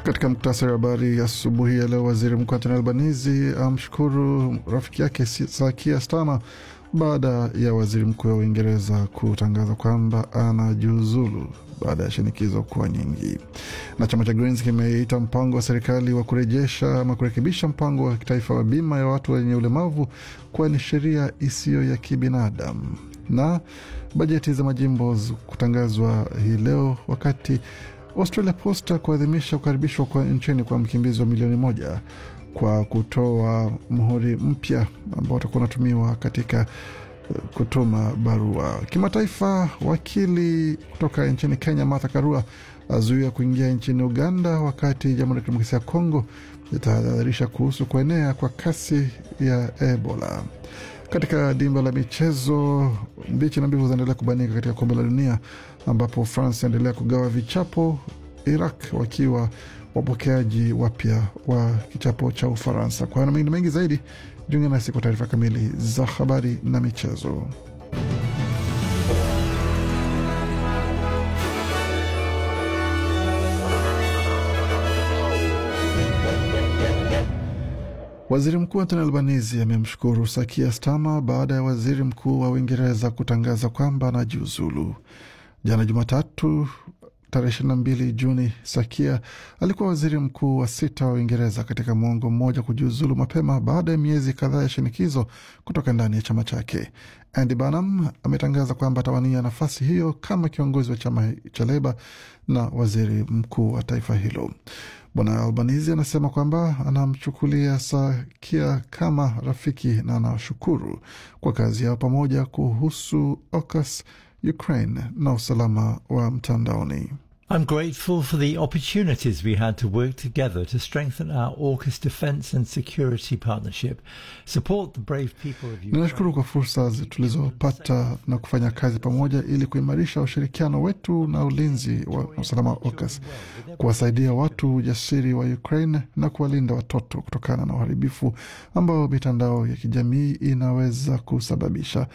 Katika muktasari wa habari asubuhi ya leo, waziri mkuu Anthony Albanese amshukuru rafiki yake Sakia Starmer baada ya waziri mkuu wa Uingereza kutangaza kwamba anajiuzulu baada ya shinikizo kuwa nyingi. Na chama cha Greens kimeita mpango wa serikali wa kurejesha ama kurekebisha mpango wa kitaifa wa bima ya watu wenye ulemavu kuwa ni sheria isiyo ya kibinadamu. Na bajeti za majimbo kutangazwa hii leo wakati Australia Post kuadhimisha kukaribishwa kwa nchini kwa mkimbizi wa milioni moja kwa kutoa mhuri mpya ambao utakuwa unatumiwa katika kutuma barua. Kimataifa, wakili kutoka nchini Kenya Martha Karua azuia kuingia nchini Uganda, wakati Jamhuri ya Kidemokrasia ya Kongo itahadharisha kuhusu kuenea kwa kasi ya Ebola. Katika dimba la michezo, mbichi na mbivu zinaendelea kubanika katika kombe la dunia ambapo France inaendelea kugawa vichapo, Iraq wakiwa wapokeaji wapya wa kichapo cha Ufaransa. Kwa hayo na mengine mengi zaidi, jiunge nasi kwa taarifa kamili za habari na michezo. Waziri Mkuu Anthony Albanese amemshukuru Sakia Starmer baada ya waziri mkuu wa Uingereza kutangaza kwamba anajiuzulu. Jana Jumatatu tarehe 22 Juni, Sakia alikuwa waziri mkuu wa sita wa Uingereza katika mwongo mmoja kujiuzulu mapema baada ya miezi kadhaa ya shinikizo kutoka ndani ya chama chake. Andy Burnham ametangaza kwamba atawania nafasi hiyo kama kiongozi wa chama cha Leba na waziri mkuu wa taifa hilo. Bwana Albanese anasema kwamba anamchukulia Sakia kama rafiki na anashukuru kwa kazi yao pamoja kuhusu AUKUS, Ukraine na usalama wa mtandaoni. I'm grateful for the opportunities we had to work together to strengthen our AUKUS defence and security partnership, support the brave people of Ukraine. Ninashukuru kwa fursa tulizopata na kufanya kazi pamoja ili kuimarisha ushirikiano wetu na ulinzi wa usalama wa AUKUS, kuwasaidia watu ujasiri wa Ukraine na kuwalinda watoto kutokana na uharibifu ambao mitandao ya kijamii inaweza kusababisha.